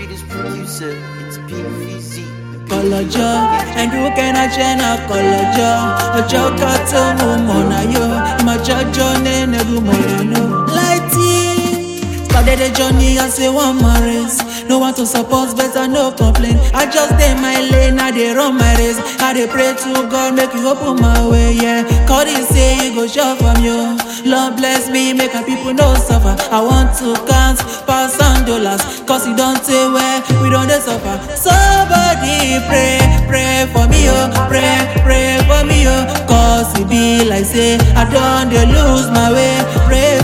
sweetest producer, it's PVZ. kọlọjọ ẹdùnkẹnàjẹ na kọlọjọ ọjọ kọtó mú mọnà yó ìmọjọjọ nẹnẹrù mọnà láìtì. Started the journey as a one man race. No one to support, better no complain. I just dey my lane, I dey run my race. I dey pray to God, make you open my way, yeah. God is say you go shop from you. Lord bless me, make my people no suffer. I want to count pounds and dollars, cause you don't say where we don't dey suffer. Somebody pray, pray for me, oh, pray, pray for me, oh. Cause it be like say I don't dey lose my way. Pray